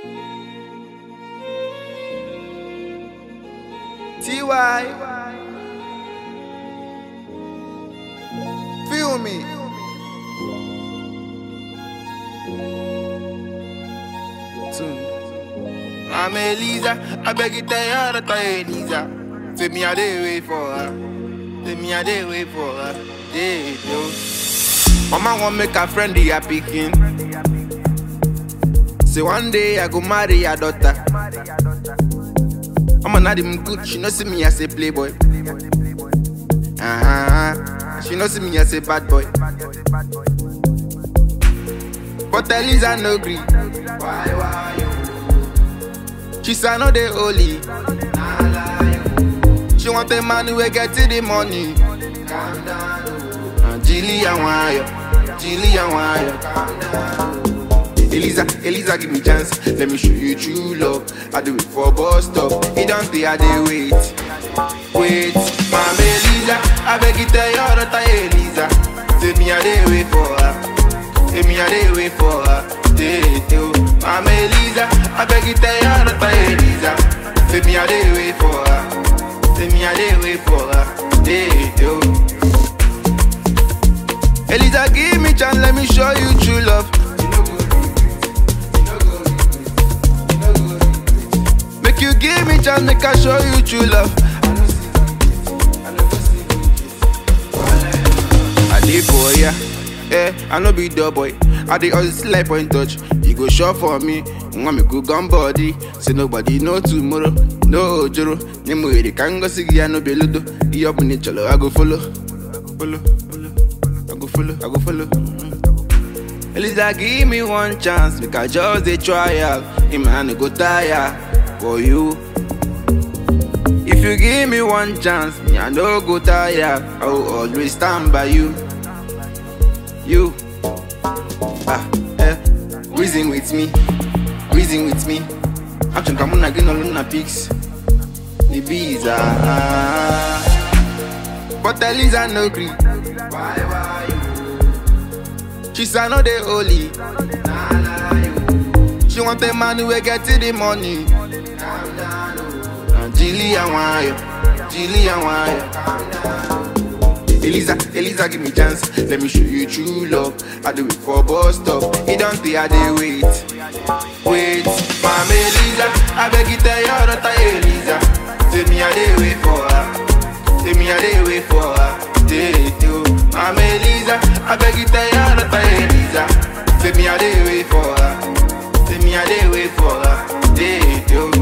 TY. Feel me. Tune. I'm Elisa. I beg you tell her that I Elisa. Say me a day wait for her. Say me a day wait for her. Day yo. Mama want make a friend the happy king. Say one day I go marry your daughter. I'm an Adam good, she know see me as a playboy. Uh-huh. She know see me as a bad boy. But Elisa no gree. Why, why you? She say I know they holy. She want a man who will get to the money. Calm down. Uh, Jillian Wire, Jillian Wire. Calm down. Elisa, Elisa, give me chance. Let me show you true love. I do it for bus stop. It don't stay, I dey wait. Wait, Mama Elisa, I beg you tell your daughter Elisa. Say me I dey wait for her. Say me I dey wait for her. Day, yo. Mama Elisa, I beg you tell your daughter Elisa. Say me I dey wait for her. Say me I dey wait for her. Day, yo. Elisa, give me chance, let me show you true love. Make you give me chance, make I show you true love. I dey for ya, eh? I no be dog boy. I dey always like point touch. You go sure for me, want me go gun body. Say nobody know tomorrow, no ojoro. Name we the kango sigi I no be ludo. You up in the cholo, I go follow, follow, follow. I go follow, I go follow. Mm. Elisa, give me one chance, make I just dey try out. Him man no go tire for you. If you give me one chance, me I no go tire. I will always stand by you. You, ah, eh, reason with me, reason with me. I'm trying to get no luna pics. The bees ah, but Elisa no gree. Why, why you? She say I know they holy. Nah, nah, you. She want a man who will get to the money. Calm down, oh. Uh, Jillian Wire, Jillian Wire. Elisa, Elisa, give me chance. Let me show you true love. I do it for bus stop. It don't stay, I dey wait. Wait, Mama Elisa, I beg you tell your daughter Elisa. Say me I dey wait for her. Say me I dey wait for her. Day, yo. Mama Elisa, I beg you tell your daughter Elisa. Say me I dey wait for her. Say me I dey wait for her. Day, yo.